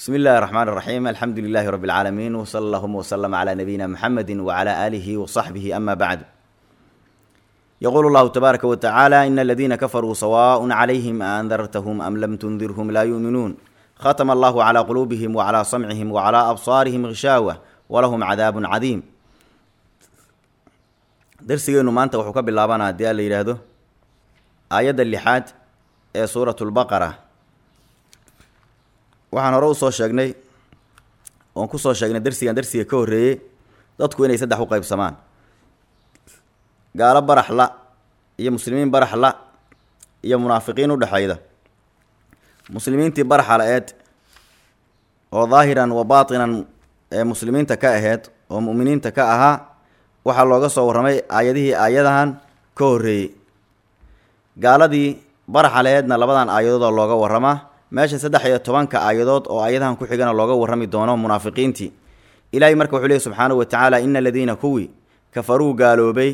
بسم الله الرحمن الرحيم الحمد لله رب العالمين وصلى اللهم وسلم على نبينا محمد وعلى آله وصحبه أما بعد يقول الله تبارك وتعالى إن الذين كفروا سواء عليهم أنذرتهم أم لم تنذرهم لا يؤمنون ختم الله على قلوبهم وعلى سمعهم وعلى أبصارهم غشاوة ولهم عذاب عظيم درسينو maanta wuxuu ka bilaabanaa hadii la yiraahdo aayadda lixaad ee suuratu lbaqara waxaan hore usoo sheegnay oon kusoo sheegnay darsigan darsiga ka horreeyey dadku inay saddex u qaybsamaan gaalo baraxla iyo muslimiin baraxla iyo munaafiqiin udhexayda muslimiintii baraxa la-eed oo daahiran wa baatinan ee muslimiinta ka aheyd oo mu'miniinta ka ahaa waxaa looga soo warramay aayadihii aayadahan ka horreeyey gaaladii baraxa la-eedna labadan aayadood oo looga warramaa meesha saddex iyo tobanka aayadood oo aayadahan ku xigana looga warrami doono munaafiqiintii ilaahay marka wuxuu leehy subxaanahu wa tacaala ina aladiina kuwii kafaruu gaaloobay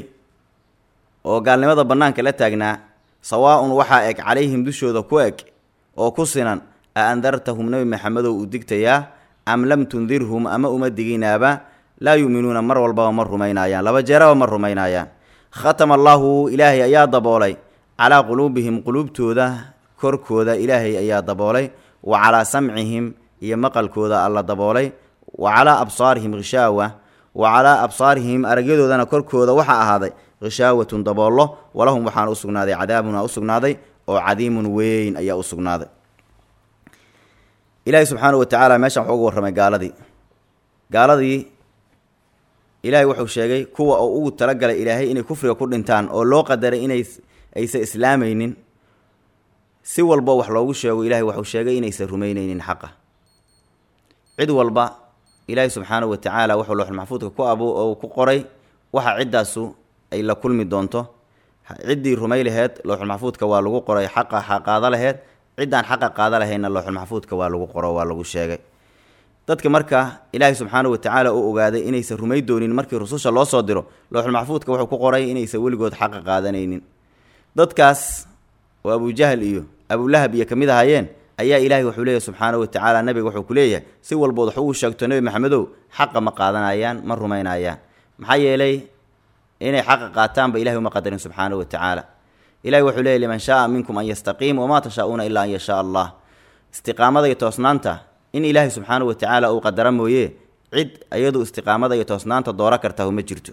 oo gaalnimada bannaanka la taagnaa sawaa-un waxaa eg calayhim dushooda ku eg oo ku sinan a andartahum nebi maxamedow u digtayaa am lam tundirhum ama uma diginaaba laa yu'minuuna mar walbaba ma rumaynaayaan laba jeeraba ma rumaynaayaan khatama allaahu ilaahay ayaa daboolay calaa quluubihim quluubtooda korkooda ilaahay ayaa daboolay wa calaa samcihim iyo maqalkooda alla daboolay wa calaa absaarihim khishaawa wa calaa absaarihim aragyadoodana korkooda waxaa ahaaday hishaawatun daboollo walahum waxaana u sugnaaday cadaabuna u sugnaaday oo cadiimun weyn ayaa u sugnaaday ilaahay subxaanahu wa tacaala meeshan wuxuu uga warramay gaaladii gaaladii ilaahay wuxuu sheegay kuwa oo ugu talagalay ilaahay inay kufriga ku dhintaan oo loo qadaray inay aysan islaamaynin si walba wax loogu sheego ilaahay wuxuu sheegay inaysan rumaynaynin xaqa cid walba ilaahay subxaanahu wa tacaala wuxuu looxulmaxfuudka ku abu oo ku qoray waxa ciddaasu ay la kulmi doonto ciddii rumay laheed looxulmaxfuudka waa lagu qoray xaqa qaada laheed ciddaan xaqa qaada lahaydna looxulmaxfuudka waa lagu qoro waa lagu sheegay dadka marka ilaahay subxaanahu wa tacaala uu ogaaday inaysan rumay doonin markii rususha loo soo diro looxulmaxfuudka wuxuu ku qoray inaysan weligood xaqa qaadanaynin dadkaas oo abujahal iyo abulahab iyo kamid ahaayeen ayaa ilaahay wuxuu leeyahy subxaanahu wa tacaala nabiga wuxuu ku leeyahay si walbood wax uu sheegto nebi maxamedow xaqa ma qaadanayaan ma rumaynayaan maxaa yeelay inay xaqa qaataanba ilahay uma qadarin subxaanahu wa tacaala ilahay wuxuu leeyahy liman shaaa minkum an yastaqiim wamaa tashaa-uuna ilaa an yashaa allah istiqaamada iyo toosnaanta in ilaahay subxaanahu wa tacaala uu qadara mooye cid iyadu istiqaamada iyo toosnaanta dooro kartahu ma jirto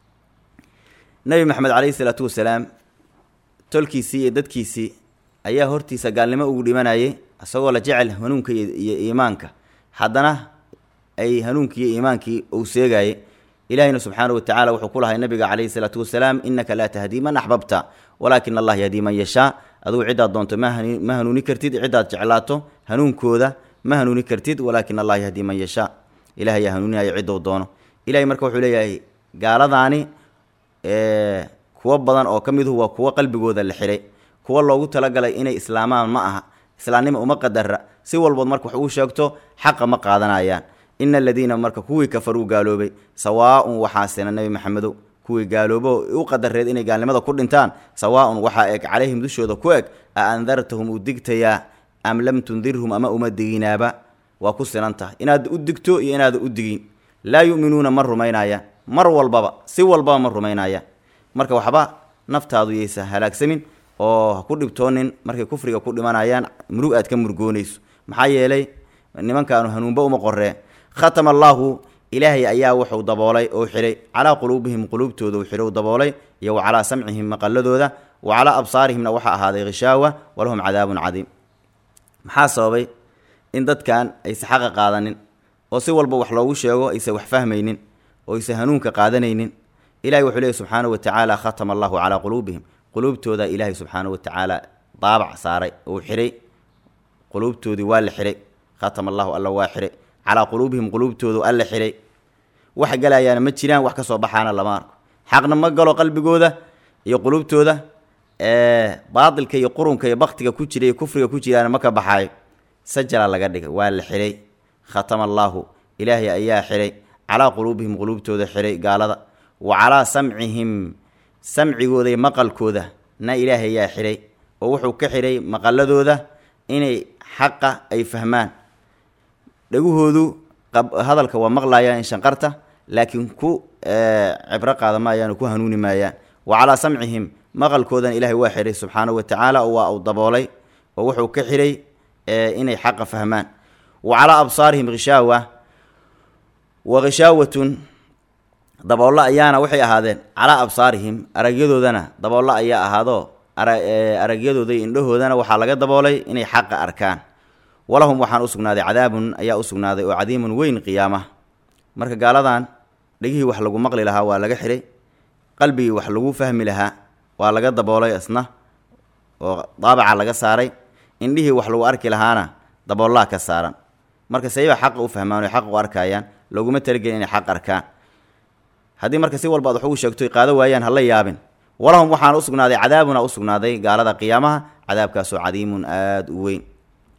nebi maxamed caleyhi isalaatu wasalaam tolkiisii iyo dadkiisii ayaa hortiisa gaalnimo ugu dhimanayay isagoo la jecel hanuunka iyo iimaanka haddana ay hanuunkii iyo iimaankii uu seegayay ilaahayna subxaanahu wa tacala wuxuu ku lahay nabiga caleyhi salaatu wasalaam innaka laa tahdii man axbabta walaakin allah yahdii man yashaa adugu ciddaad doonto ma hanuuni kartid ciddaad jeclaato hanuunkooda ma hanuuni kartid walaakin allah yahdii man yashaa ilaah ayaa hanuuninaya ciddou doono ilahay marka wuxuu leeyahay gaaladaani kuwo badan oo ka miduhu waa kuwo qalbigooda la xiray kuwo loogu talagalay inay islaamaan ma aha islaamnima uma qadara si walbood marka wax uu sheegto xaqa ma qaadanayaan ina aladiina marka kuwii kafaruu gaaloobay sawaa-un waxaa sina nebi maxamedow kuwii gaaloobo u qadareed inay gaalnimada ku dhintaan sawaa-un waxaa eg calayhim dushooda ku eg a andartahum u digtayaa am lam tundirhum ama uma diginaaba waa ku sinan tahay inaad u digto iyo inaada u digin laa yu'minuuna ma rumaynayaan mar walbaba si walbaba ma rumaynayaan marka waxba naftaadu yaysa halaagsamin oo ha ku dhibtoonin markay kufriga ku dhimanayaan murug aad ka murgoonayso maxaa yeelay nimankaanu hanuunba uma qoree khatama allaahu ilaahay ayaa wuxuu daboolay oo xihay calaa quluubihim quluubtooda uu xidhow daboolay iyo wa calaa samcihim maqaladooda wa calaa absaarihimna waxaa ahaaday khishaawa walahum cadaabun cadiim maxaa sababay in dadkan aysa xaqa qaadanin oo si walba wax loogu sheego aysa wax fahmaynin oo aysa hanuunka qaadanaynin ilahay wuxuu leehy subxaanahu wa tacaala khatama allahu calaa quluubihim quluubtooda ilaahay subxaanahu wa tacaala daabac saaray uu xihay quluubtoodii waa la xihay khatama allahu alla waa xihay calaa quluubihim quluubtoodu alla xihay wax galayaana ma jiraan wax ka soo baxaana lama arko xaqna ma galo qalbigooda iyo quluubtooda baatilka iyo qurunka iyo baktiga ku jira iyo kufriga ku jiraana ma ka baxaayo sajala laga dhigay waa la xihay khatama allaahu ilaahay ayaa xihay calaa quluubihim quluubtooda xihay gaalada wa calaa samcihim samcigooda iyo maqalkooda na ilaahay ayaa xihay oo wuxuu ka xihay maqaladooda inay xaqa ay fahmaan dhegahoodu hadalka waa maqlayaan shanqarta laakiin ku cibro qaada maayaan oo ku hanuuni maayaan wa calaa samcihim maqalkoodan ilaahay waa xihay subxaanahu wa tacaala oo waa uu daboolay oo wuxuu ka xihay inay xaqa fahmaan wa calaa absaarihim khishaawa wa khishaawatun daboollo ayaana waxay ahaadeen calaa absaarihim aragyadoodana daboollo ayaa ahaadoo aragyadooda iyo indhahoodana waxaa laga daboolay inay xaqa arkaan walahum waxaan usugnaaday cadaabun ayaa usugnaaday oo cadiimun weyn qiyaama marka gaaladan dhegihii wax lagu maqli lahaa waa laga xihay qalbigii wax lagu fahmi lahaa waa laga daboolay isna oo daabaca laga saaray indhihii wax lagu arki lahaana daboollaha ka saaran marka sayba xaqa u fahmaan o xaq u arkayaan looguma talagelin inay xaq arkaan haddii marka si walba ad wax ugu sheegto qaado waayaan hala yaabin walahum waxaana usugnaaday cadaabuna usugnaaday gaalada qiyaamaha cadaabkaasoo cadiimun aada u weyn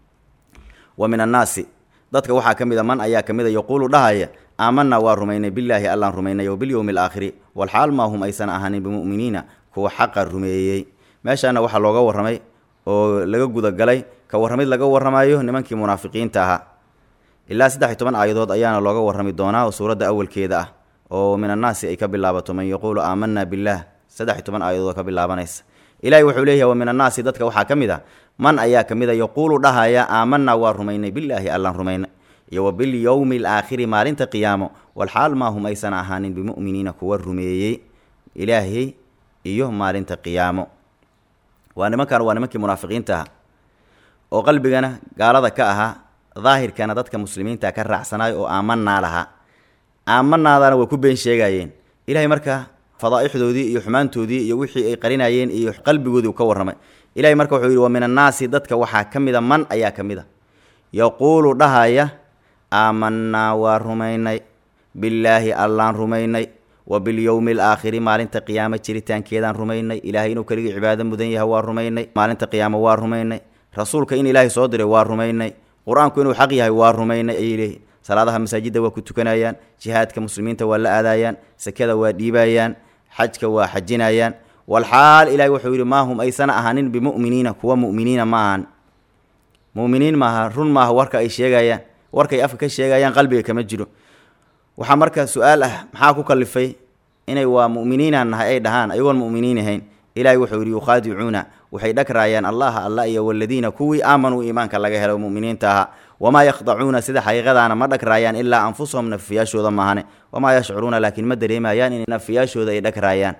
wa min annaasi dadka waxaa ka mid a man ayaa ka mid a yaquulu dhahaya aamanaa waa rumaynay bilaahi allaan rumaynay o bilyowmi alaakhiri walxaal maa hum aysan ahaanin bimu'miniina kuwa xaqa rumeeyey meeshaana waxaa looga warramay oo laga gudagalay ka warramid laga warramayo nimankii munaafiqiinta ahaa ilaa saddex iyo toban aayadood ayaana looga warrami doonaa oo suuradda awalkeeda ah oo min annaasi ay ka bilaabato man yaquulu aamanaa billaah saddex iyo toban aayadood ka bilaabanaysa ilaahay wuxuu leeyahay wa min annaasi dadka waxaa ka mid a man ayaa ka mid a yaquulu dhahaya aamanaa waa rumaynay bilaahi allaan rumaynay iyo wa bilyowmi alaakhiri maalinta qiyaamo walxaal maa hum aysan ahaanin bimu'miniina kuwa rumeeyey ilaahay iyo maalinta qiyaamo waa nimankan waa nimankii munaafiqiinta ahaa oo qalbigana gaalada ka ahaa daahirkana dadka muslimiinta ka raacsanayo oo aamanaa lahaa aamanaadana way ku been sheegayeen ilahay marka fadaa'ixdoodii iyo xumaantoodii iyo wixii ay qarinayeen iyo qalbigoodii uu ka warramay ilahay marka wuxuu yidhi wa min annaasi dadka waxaa ka mid a man ayaa ka mid a yaquulu dhahaya aamanaa waa rumaynay billaahi allaan rumaynay wa bilyowmi alaakhiri maalinta qiyaamo jiritaankeedaan rumaynay ilaahay inuu keligii cibaado mudan yahay waa rumaynay maalinta qiyaamo waa rumaynay rasuulka in ilaahay soo diray waa rumaynay qur-aanku inuu xaq yahay waa rumaynay ayay leeyihin salaadaha masaajidda waa ku tukanayaan jihaadka muslimiinta waa la aadaayaan sakada waa dhiibayaan xajka waa xajinayaan walxaal ilaahay wuxuu yidhi maa hum aysana ahaanin bimu'miniina kuwa mu'miniina ma ahan mu'miniin maaha run maaha warka ay sheegayaan warkay afka ka sheegayaan qalbiga kama jiro waxaa marka su-aal ah maxaa ku kalifay inay waa mu'miniinaan nahay ay dhahaan ayagoon mu'miniin ahayn ilaahay wuxuu yidhi yukhaadicuuna waxay dhagraayaan allaha alla iyo waladiina kuwii aamanuu iimaanka laga helo mu'miniinta ahaa wamaa yakhdacuuna sida xaqiiqadaana ma dhagraayaan ilaa anfusahum nafiyaashooda maahane wamaa yashcuruuna laakiin ma dareemayaan in nafiyaashooda ay dhagraayaan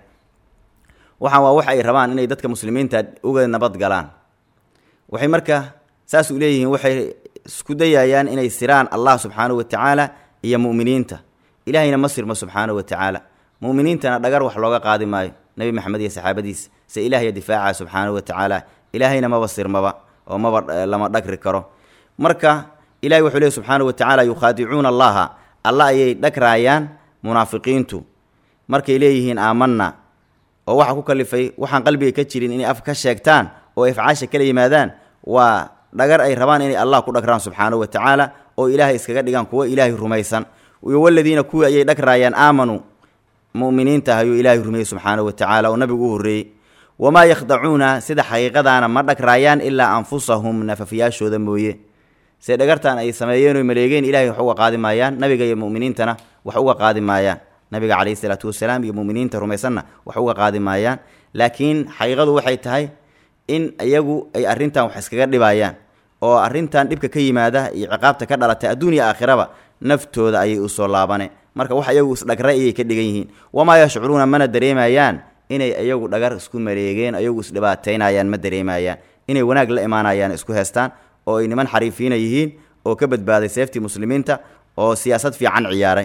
waxaan waa wax ay rabaan inay dadka muslimiinta uga nabad galaan waxay marka saas u leeyihiin waxay isku dayayaan inay siraan allah subxaanahu wa tacaala iyo mu'miniinta ilaahayna ma sirmo subxaanahu wa tacaala mu'miniintana dhagar wax looga qaadi maayo nebi maxamed iyo saxaabadiisa se ilaahya difaaca subxaanahu wa tacaala ilaahayna maba sirmaba oo maba lama dhagri karo marka ilahay wuxuu leey subxaanahu wa tacaala yukhaadicuuna allaha alla ayay dhagraayaan munaafiqiintu markay leeyihiin aamanna oo waxaa ku kalifay waxaan qalbiga ka jirin inay af ka sheegtaan oo afcaasha kala yimaadaan waa dhagar ay rabaan inay allah ku dhagraan subxaanahu wa tacaala oo ilaahay iskaga dhigaan kuwo ilaahay rumaysan iyo waladiina kuwii ayay dhagraayaan aamanuu mu'miniinta ayuu ilaahay rumeeyey subxaanahu wa tacaala oo nabigu u horreeyey wamaa yakhdacuuna sida xaqiiqadaana ma dhagraayaan ilaa anfusahum nafafiyaashooda mooye se dhagartan ay sameeyeen oy maleegeen ilahay wax uga qaadi maayaan nabiga iyo mu'miniintana wax uga qaadi maayaan nabiga calayhi isalaatu wasalaam iyo mu'miniinta rumaysanna wax uga qaadi maayaan laakiin xaqiiqadu waxay tahay in iyagu ay arrintan wax iskaga dhibayaan oo arrintan dhibka ka yimaada iyo ciqaabta ka dhalatay adduun iyo aakhiraba naftooda ayay usoo laabane marka wax iyagu isdhagray ayay ka dhigan yihiin wamaa yashcuruuna mana dareemayaan inay iyagu dhagar isku maleegeen iyagu isdhibaataynayaan ma dareemayaan inay wanaag la imaanayaan isku heestaan oo ay niman xariifiina yihiin oo ka badbaaday seeftii muslimiinta oo siyaasad fiican ciyaaray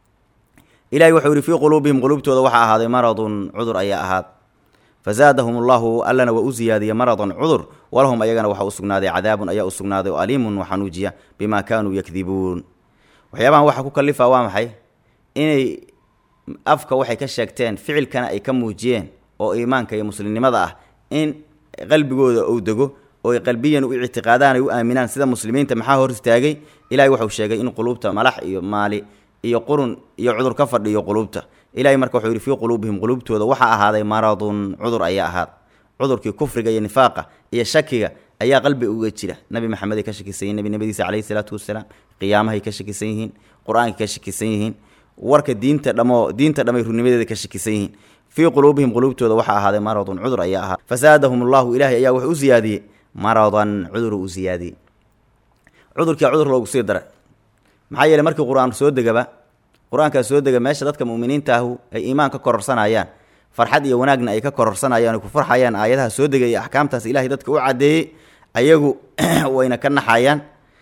ilahay wuxuu yidhi fii quluubihim quluubtooda waxaa ahaaday maradun cudur ayaa ahaad fazaadahum allahu allana waa u ziyaadiyey maradan cudur walahum ayagana waxaa u sugnaaday cadaabun ayaa u sugnaaday oo aliimun waxanuujiya bimaa kaanuu yakdibuun waxyaabahan waxaa ku kalifa waa maxay inay afka waxay ka sheegteen ficilkana ay ka muujiyeen oo iimaanka iyo muslimnimada ah in qalbigooda uu dego oo ay qalbiyan u ictiqaadaan ay u aaminaan sida muslimiinta maxaa hor istaagay ilahay wuxuu sheegay in quluubta malax iyo maali iyo qurun iyo cudur ka fadhiyo quluubta ilahay marka wuxuu yidhi fii quluubihim quluubtooda waxaa ahaaday maradun cudur ayaa ahaad cudurkii kufriga iyo nifaaqa iyo shakiga ayaa qalbi uga jira nabi maxameday ka shakisan yihin nebinimadiisa caleyhi salaatu wasalaam qiyaamahay ka shakisan yihiin qur-aankay ka shakisan yihiin warka diinta dhamo diinta dhamay runimadeeda ka shakisan yihiin fii quluubihim quluubtooda waxaa ahaaday maradun cudur ayaa ahaa fasaadahum allahu ilaahay ayaa wuxuu u siyaadiyey maradan cudur u siyaadiyey cudurkia cudur loogu sii daray maxaa yeeley markii qur-aan soo degaba qur-aankaa soo dega meesha dadka mu'miniinta ahu ay iimaan ka kororsanayaan farxad iyo wanaagna ay ka kororsanayaan ay ku farxayaan aayadaha soo degay iyo axkaamtaas ilaahay dadka u caddeeyey ayagu wayna ka naxayaan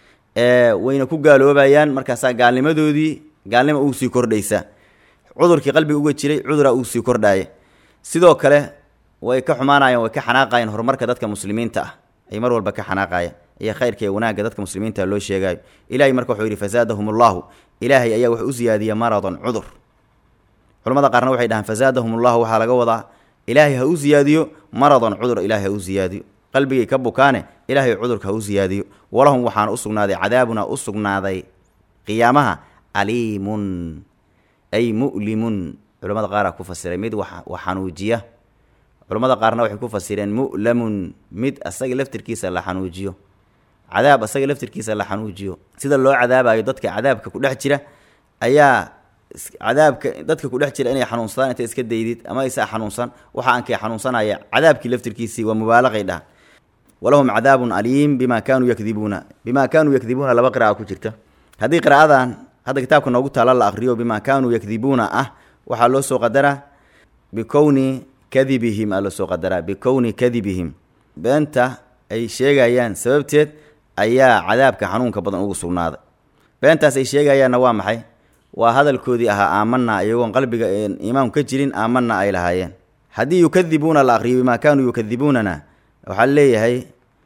wayna ku gaaloobayaan markaasaa gaalnimadoodii gaalnima ugu sii kordhaysaa cudurkii qalbiga uga jiray cuduraa ugu sii kordhaaya sidoo kale way ka xumaanayaan way ka xanaaqayaan horumarka dadka muslimiinta ah ay mar walba ka xanaaqayaan iyo khayrka iyo wanaagga dadka muslimiinta loo sheegaayo ilahay marka wuxuu yidhi fasaadahum allahu ilaahay ayaa wuxuu u siyaadiyey maradan cudur culamada qaarna waxay dhahaan fasaadahum allahu waxaa laga wadaa ilaahay ha u siyaadiyo maradan cudur ilaahay ha u siyaadiyo qalbigay ka bukaane ilaahay cudurka ha u siyaadiyo walahum waxaana u sugnaaday cadaabuna u sugnaaday qiyaamaha aliimun ay mu'limun culamada qaaraa ku fasiray mid wax xanuujiya culamada qaarna waxay ku fasireen mu'lamun mid asaga laftirkiisa la xanuujiyo cadaab asaga laftirkiisa la xanuujiyo sida loo cadaabayo dadka cadaabka ku dhex jira ayaa cadaabka dadka ku dhex jira inay xanuunsadaan intay iska daydid ama aysaa xanuunsan waxa aankay xanuunsanaya cadaabkii laftirkiisii waa mubaalaqay dhaha walahum cadaabun aliim bima kaanuu yakdibuuna bima kaanuu yakdibuuna laba qira'a ku jirta haddii qira'adan hadda kitaabka noogu taala la akriyo bima kaanuu yakdibuuna ah waxaa loo soo qadaraa bikowni kadibihim aa loo soo qadaraa bikowni kadibihim beenta ay sheegayaan sababteed ayaa cadaabka xanuunka badan ugu sugnaaday beentaas ay sheegayaanna waa maxay waa hadalkoodii ahaa aamanaa iyagoon qalbiga iimaanku ka jirin aamanaa ay lahaayeen haddii yukadibuuna la akriyo bimaa kaanuu yukadibuunana waxaa leeyahay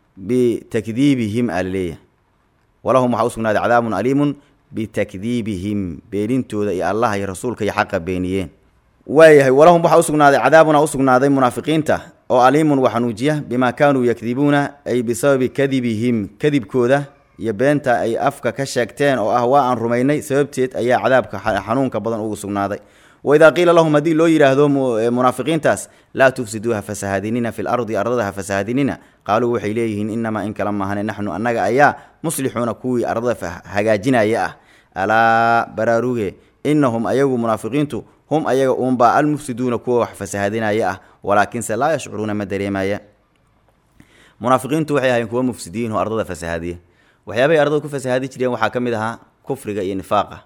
bitakdiibihim aa laleeyahay walahum waxaa usugnaaday cadaabun aliimun bitakdiibihim beenintooda iyo allah iyo rasuulka iyo xaqa beeniyeen waayahay walahum waxaa usugnaaday cadaabuna usugnaaday munaafiqiinta oo aliimun waa xanuujiya bimaa kaanuu yakdibuuna ay bisababi kadibihim kadibkooda iyo beenta ay afka ka sheegteen oo ah waa aan rumaynay sababteed ayaa cadaabka xanuunka badan ugu sugnaaday waidaa qiila lahum haddii loo yidhaahdo munaafiqiintaas laa tufsiduuha fasahadinina fi lardi ardada ha fasahadinina qaaluu waxay leeyihiin inamaa in kala maahane naxnu annaga ayaa muslixuuna kuwii ardada hagaajinaya ah alaa baraaruge inahum ayagu munaafiqiintu hum ayaga uunbaa almufsiduuna kuwa wax fasahadinaya ah walaakinse laa yashcuruuna ma dareemaya munaafiqiintu waxay ahayn kuwa mufsidiin oo ardada fasahadiya waxyaabahay ardada ku fasahadi jireen waxaa ka mid ahaa kufriga iyo nifaaqa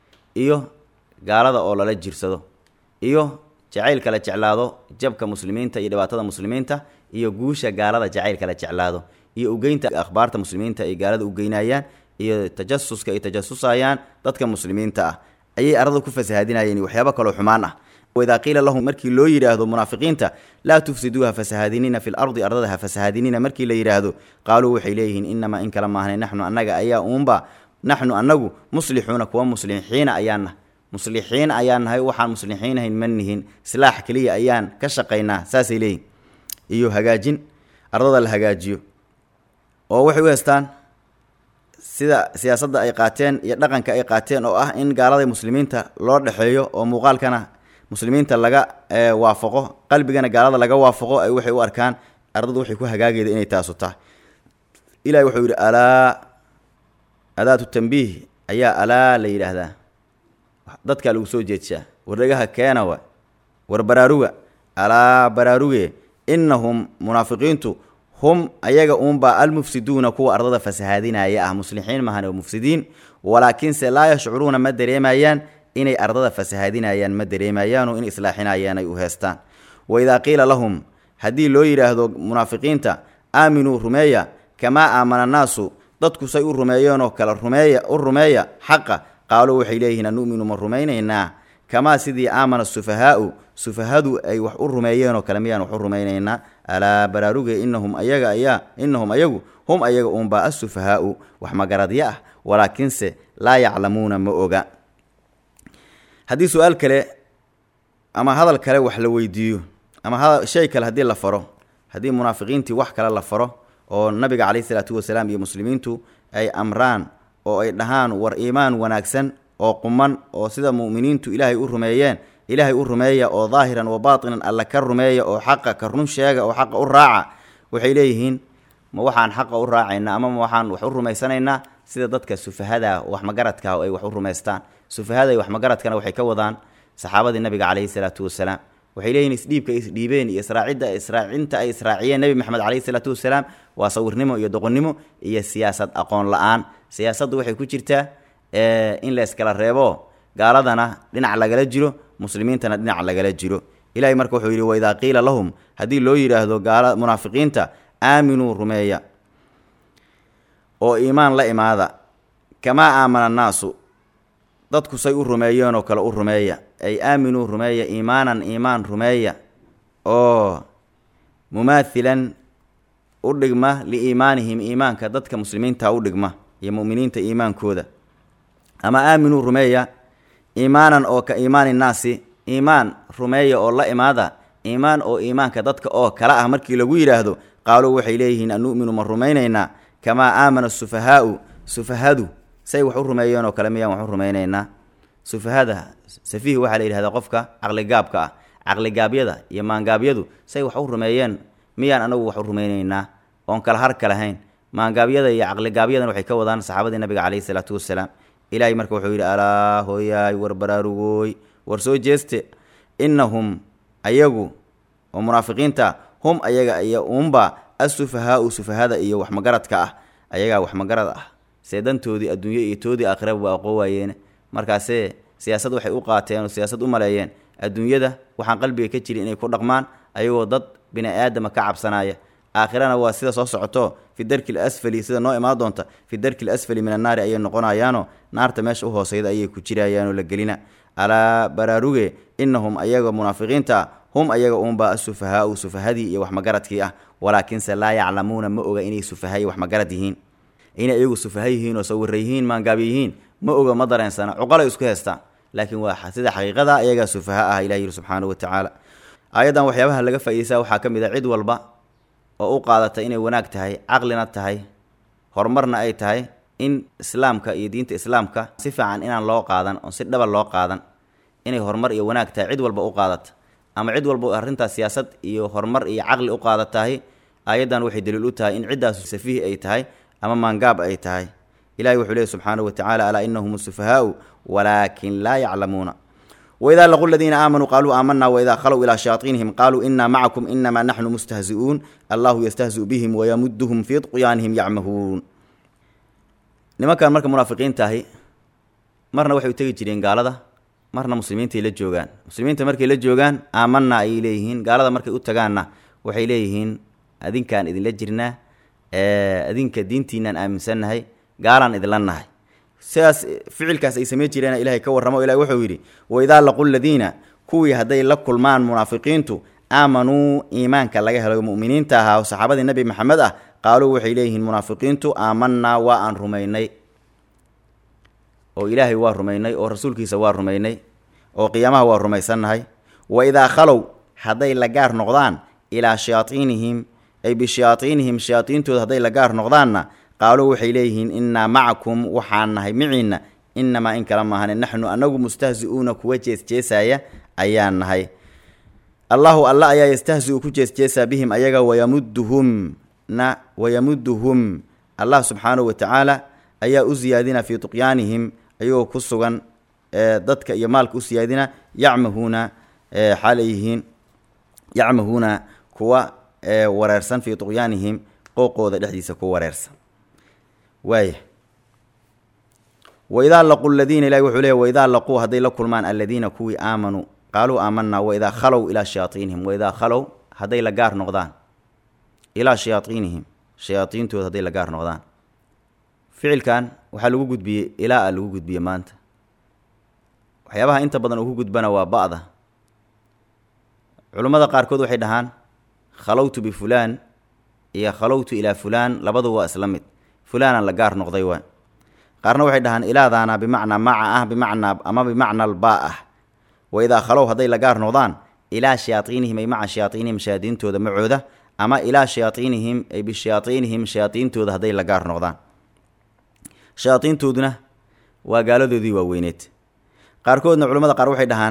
iyo gaalada oo lala jirsado iyo jacaylka la jeclaado jabka muslimiinta iyo dhibaatada muslimiinta iyo guusha gaalada jacaylka la jeclaado iyo ugeynta akhbaarta muslimiinta ay gaalada ugeynayaan iyo tajasuska ay tajasusayaan dadka muslimiinta ah ayay ardada ku fasahadinayeen waxyaabo kaloo xumaan ah waidaa qiila lahum markii loo yidhaahdo munaafiqiinta laa tufsiduuha fasahadinina fi lardi ardada ha fasahadinina markii la yidhaahdo qaaluu waxay leeyihiin inamaa in kala maahnay naxnu annaga ayaa uunba naxnu annagu muslixuuna kuwa muslixiina ayaanah muslixiin ayaan nahay waxaan muslixiinahayn ma nihin islaax keliya ayaan ka shaqaynaa saasay leeyihin iyo hagaajin ardada la hagaajiyo oo waxay u heestaan sida siyaasadda ay qaateen iyo dhaqanka ay qaateen oo ah in gaalada muslimiinta loo dhexeeyo oo muuqaalkana muslimiinta laga waafaqo qalbigana gaalada laga waafaqo ay waxay u arkaan ardadu waxay ku hagaagayda inay taasu tahay ilahi wuxuu yidhi alaa adaatu tambiih ayaa alaa la yidhaahdaa dadkaa lagu soo jeedshaa wardhagaha keena wa war baraaruga alaa baraaruge innahum munaafiqiintu hum ayaga uunbaa almufsiduuna kuwa ardada fasahaadinaya ah muslixiin mahan oo mufsidiin walaakinse laa yashcuruuna ma dareemayaan inay ardada fasahaadinayaan ma dareemayaanoo in islaaxinayaan ay u heestaan waidaa qiila lahum haddii loo yidhaahdo munaafiqiinta aaminuu rumeeya kamaa aamana naasu dadku say u rumeeyeenoo kale rumeeya u rumeeya xaqa qaaluu waxay leeyihiin anu'minu ma rumaynaynaa kamaa sidii aamana sufahaau sufahadu ay wax u rumeeyeenoo kale miyaan wax u rumaynaynaa alaa baraaruge inahum ayaga ayaa inahum ayagu hum ayaga uunbaa asufahaau wax magaradyo ah walaakinse laa yaclamuuna ma oga haddii su-aal kale ama hadal kale wax la weydiiyo ama hada shay kale haddii la faro haddii munaafiqiintii wax kale la faro oo nabiga caleyhi isalaatu wasalaam iyo muslimiintu ay amraan oo ay dhahaan war iimaan wanaagsan oo quman oo sida mu'miniintu ilaahay u rumeeyeen ilaahay u rumeeya oo daahiran wa baatinan alla ka rumeeya oo xaqa ka run sheega oo xaqa u raaca waxay leeyihiin ma waxaan xaqa u raacaynaa ama ma waxaan wax u rumaysanaynaa sida dadka sufahada waxmagaradka ay wax u rumaystaan sufahada iyo waxmagaradkana waxay ka wadaan saxaabadii nabiga caleyhi salaatu wasalaam waxay leeyihin isdhiibka ay isdhiibeen iyo israacidda israacinta ay israaciyeen nebi maxamed caleyhi salaatu wasalaam waa sawirnimo iyo doqonnimo iyo siyaasad aqoon la-aan siyaasaddu waxay ku jirtaa in la yskala reebo gaaladana dhinac lagala jiro muslimiintana dhinac lagala jiro ilahay marka wuxuu yidhi waidaa qiila lahum haddii loo yidhaahdo gaala munaafiqiinta aaminuu rumeeya oo iimaan la imaada kamaa aamana annaasu dadku say u rumeeyeenoo kale u rumeeya ay aaminuu rumeeya iimaanan iimaan rumeeya oo mumaathilan u dhigma liiimaanihim iimaanka dadka muslimiinta u dhigma iyo mu'miniinta iimaankooda ama aaminuu rumeeya iimaanan oo ka iimaani nnaasi iimaan rumeeya oo la imaada iimaan oo iimaanka dadka oo kale ah markii lagu yidhaahdo qaaluu waxay leeyihiin an nu'minu ma rumaynaynaa kamaa aamana sufahaau sufahadu say wax u rumeeyeen oo kale miyaan wax u rumaynaynaa sufahada safiih waxaa la yidhahdaa qofka caqligaabka ah caqligaabyada iyo maangaabyadu say wax u rumeeyeen miyaan anagu wax u rumaynaynaa oon kala har ka lahayn maangaabyada iyo caqligaabyadana waxay ka wadaan saxaabadii nabiga caleyhi salaatu wasalaam ilaahay marka wuxuu yidhi alaa hooyaay war baraarugooy war soo jeeste innahum ayagu oo munaafiqiinta hum ayaga iyo unba assufahaau sufahada iyo waxmagaradka ah ayagaa waxmagarad ah see dantoodii adduunyo iyo toodii aakhiraba waa aqoo waayeene markaasee siyaasad waxay u qaateen oo siyaasad u maleeyeen adduunyada waxaan qalbiga ka jirin inay ku dhaqmaan ayagoo dad bini aadama ka cabsanaya aakhirana waa sida soo socoto fi darki l asfali sida noo imaan doonta fi darki l asfali min annaari ayay noqonayaanoo naarta meesha u hooseyda ayay ku jirayaanoo la gelina alaa baraaruge innahum ayaga munaafiqiinta hum ayaga uunba asufahaau sufahadii iyo waxmagaradkii ah walaakinse laa yaclamuuna ma oga inay sufaha iyo waxmagarad yihiin inay iyagu sufaha yihiin oo sawira yihiin maangaabyo yihiin ma oga ma dareensana cuqalay isku heestaan laakiin waa sida xaqiiqada ayagaa sufaha ah ilah yidhi subxaanahu watacaala aayaddan waxyaabaha laga faa'iideysaa waxaa ka mid a cid walba oo u qaadata inay wanaag tahay caqlina tahay horumarna ay tahay in islaamka iyo diinta islaamka si fiican inaan loo qaadan oo si dhaba loo qaadan inay horumar iyo wanaag tahay cid walba u qaadata ama cid walba arrintaas siyaasad iyo horumar iyo caqli u qaadatahay aayaddan waxay daliil u tahay in ciddaasu safiih ay tahay ama maangaab ay tahay ilahay wuxuu leehy subxaanahu watacaala alaa inahum sufahaau walaakin laa yaclamuuna waidaa laqu ladiina aamanuu qaaluu aamanaa waidaa khalow ilaa shayaaiinihim qaaluu inaa macakum inamaa naxnu mustahzi'uun allahu yastahzi'u bihim wayamuduhum fii طqyaanihim yacmahuun nimankan marka munaafiqiinta ahi marna waxay u tegi jireen gaalada marna muslimiintay la joogaan muslimiinta markay la joogaan aamanaa ayay leeyihiin gaalada markay u tagaanna waxay leeyihiin adinkaan idinla jirnaa adinka diintiinaan aaminsannahay gaalaan idinla nahay sidaas ficilkaas ay samayn jireena ilahay ka warramo ilahi wuxuu yidhi waidaa laqu ladiina kuwii hadday la kulmaan munaafiqiintu aamanuu iimaanka laga helo mu'miniinta ahaa oo saxaabadii nebi maxamed ah qaaluu waxay leeyihiin munaafiqiintu aamanaa waa aan rumaynay oo ilaahay waa rumaynay oo rasuulkiisa waa rumaynay oo qiyaamaha waa rumaysannahay wa idaa khalow hadday la gaar noqdaan ilaa shayaaiinihim ay bishayaaiinihim shayaaiintooda hadday la gaar noqdaanna qaaluu waxay leeyihiin innaa macakum waxaan nahay miciinna inamaa in kala maahane naxnu anagu mustahzi'uuna kuwa jeesjeesaya ayaan nahay allahu alla ayaa yastahzi-u ku jeesjeesaa bihim ayaga wayamuduhum na wayamuduhum allah subxaanahu watacaala ayaa u siyaadina fii tuqyaanihim ayagoo ku sugan dadka iyo maalka u siyaadina yacmahuuna xaalay yihiin yacmahuuna kuwa wareersan fii tuqyaanihim qooqooda dhexdiisa ku wareersan waaya waidaa laqu ladiina ilahi wuxuu leey waidaa laquu hadday la kulmaan aladiina kuwii aamanuu qaaluu aamanaa waidaa khalow ilaa shayaaiinihim waidaa khalow hadday la gaar noqdaan ilaa shayaaiinihim shayaaiintooda hadday la gaar noqdaan ficilkan waxaa lagu gudbiyey ilaa a lagu gudbiye maanta waxyaabaha inta badan uu ku gudbana waa ba'da culummada qaarkood waxay dhahaan khalowtu bifulaan iyo khalowtu ilaa fulaan labadu waa isla mid fulaanaan la gaar noqday waa qaarna waxay dhahaan ilaadaana bimacnaa maca ah bimacnaa ama bimacna albaa ah wa idaa khalow hadday la gaar noqdaan ilaa shayaaiinihim ay maca shayaaiinihim shayaadiintooda macooda ama ilaa shayaaiinihim ay bishayaaiinihim shayaaiintooda hadday la gaar noqdaan shayaaiintooduna waa gaaladoodii waaweyneed qaarkoodna culamada qaar waxay dhahaan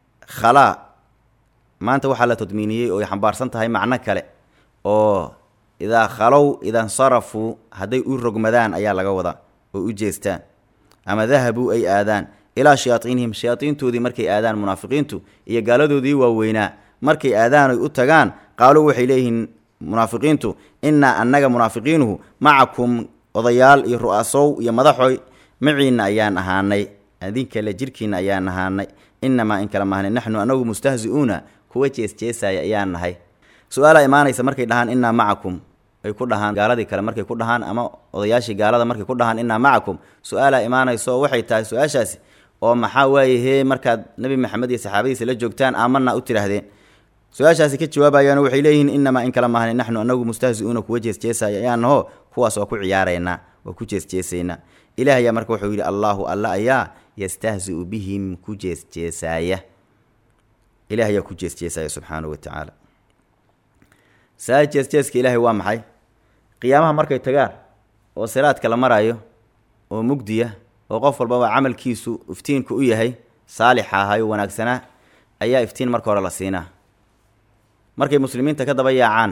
khalaa maanta waxaa la tadmiiniyey oo ay xambaarsan tahay macno kale oo idaa khalow idansarafuu hadday u rogmadaan ayaa laga wadaa oo u jeestaan ama dahabuu ay aadaan ilaa shayaaiinihim shayaaiintoodii markay aadaan munaafiqiintu iyo gaaladoodii waaweynaa markay aadaan oy u tagaan qaaluu waxay leeyihiin munaafiqiintu innaa annaga munaafiqiinuhu macakum odayaal iyo ru'asow iyo madaxoy maciinna ayaan ahaanay adinkale jirhkiinna ayaan ahaanay inamaa in kala mahnay naxnu anagu mustahzi-uuna kuwa jeesjeesaya ayaan nahay su-aalaa imaanaysa markay dhahaan innaa macakum ay ku dhahaan gaaladii kale markay ku dhahaan ama odayaashii gaalada markay ku dhahaan innaa macakum su-aalaa imaanaysa oo waxay tahay su-aashaasi oo maxaa waaye hee markaad nebi maxamed iyo saxaabadiisa la joogtaan aamanaa u tidhaahdeen su-aashaasi ka jawaabayaano waxay leeyihiin inamaa in kala maahni naxnu anagu mustahzi-uuna kuwa jeesjeesaya ayaan naho kuwaas waa ku ciyaaraynaa waa ku jeesjeesaynaa ilaah ayaa marka wuxuu yidhi allaahu alla ayaa yastahzi-u bihim ku jeesjeesaaya ilaah ayaa ku jeesjeesaya subxaanahu wa tacaala saa jeesjeeska ilaahay waa maxay qiyaamaha markay tagaan oo siraadka la maraayo oo mugdiya oo qof walbaba camalkiisu iftiinku u yahay saalixa ahayo wanaagsanaa ayaa iftiin marka hore la siinaa markay muslimiinta ka daba yaacaan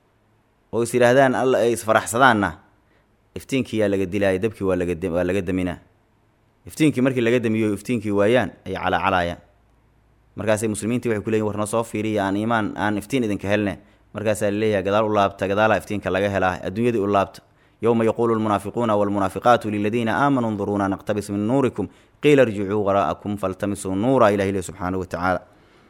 oo is yidhaahdaan alla ay isfaraxsadaanna iftiinkii yaa laga dilaaya dabkii waa laga waa laga daminaa iftiinkii markii laga damiyo iftiinkii waayaan ay calaacalaayaan markaasay muslimiintii waxay ku leeyihin war noo soo fiiriya aan iimaan aan iftiin idinka helne markaasaa laleeyahay gadaal u laabta gadaalaa iftiinka laga helaa adduunyadii u laabta yowma yaquulu lmunaafiquuna walmunaafiqaatu liladiina aamanuu nduruuna naqtabis min nuurikum qiila irjicuu waraa'akum faltamisuu nuura ilah ilahi subxaanahu wa tacaala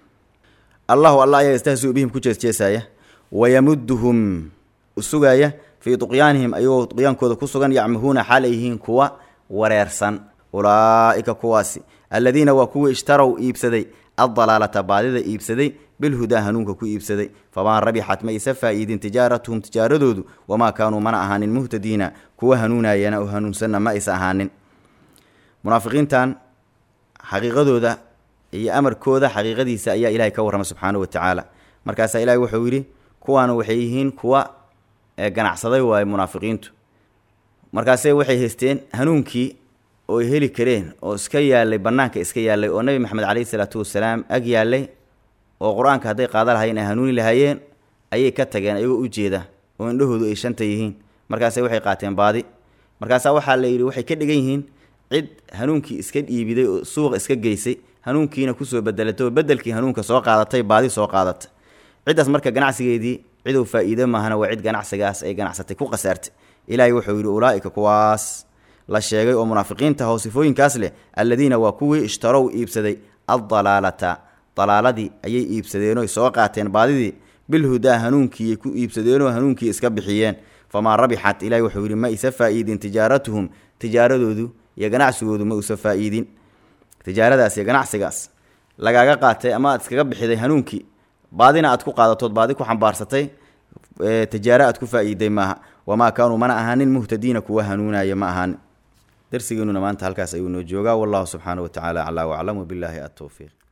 allahu alla ayaa yastahziu bihim ku jeesjeesaaya wayamuduhum sugaaya fii duqyaanihim ayagoo duqyaankooda ku sugan yacmahuuna xaal ay yihiin kuwa wareersan ulaa'ika kuwaasi alladiina waa kuwii ishtarow iibsaday addalaalata baadida iibsaday bilhudaa hanuunka ku iibsaday famaa rabixat ma isa faa'iidin tijaaratuhum tijaaradoodu wamaa kaanuu mana ahaanin muhtadiina kuwa hanuunayana oo hanuunsanna ma isa ahaanin munaafiqiintan xaqiiqadooda iyo amarkooda xaqiiqadiisa ayaa ilaahay ka warrama subxaanahu wa tacaala markaasaa ilaahay wuxuu yidhi kuwaana waxay yihiin kuwa ganacsaday waaye munaafiqiintu markaase waxay haysteen hanuunkii oo ay heli kareen oo iska yaalay bannaanka iska yaallay oo nebi maxamed caleyhi salaatu wasalaam ag yaallay oo qur-aanka hadday qaada lahayen ay hanuuni lahaayeen ayay ka tageen ayagoo u jeeda oo indhahoodu ay shanta yihiin markaase waxay qaateen baadi markaasaa waxaa la yidhi waxay ka dhigan yihiin cid hanuunkii iska dhiibiday oo suuqa iska geysay hanuunkiina kusoo bedelatay oo bedelkii hanuunka soo qaadatay baadi soo qaadatay ciddaas marka ganacsigeedii cidow faa'iide maahana waa cid ganacsigaas ay ganacsatay ku khasaartay ilaahay wuxuu yidhi ulaa'ika kuwaas la sheegay oo munaafiqiinta hoo sifooyinkaas leh alladiina waa kuwii ishtarow iibsaday addalaalata dalaaladii ayay iibsadeenoo soo qaateen baadidii bilhudaa hanuunkiiyay ku iibsadeenoo hanuunkii iska bixiyeen famaa rabixat ilahi wuxuu yidhi ma isa faa'iidin tijaaratuhum tijaaradoodu iyo ganacsigoodu ma usa faa'iidin tijaaradaas iyo ganacsigaas lagaaga qaatay ama aad iskaga bixiday hanuunkii baadina aad ku qaadatood baadi ku xambaarsatay tijaaro aad ku faa'iiday maaha wamaa kaanuu mana ahaanin muhtadiina kuwa hanuunaya ma ahaanin darsigeenuna maanta halkaas ayuu noo joogaa wallahu subxaanahu wa tacaala aclaa waclam wbilaahi atowfiiq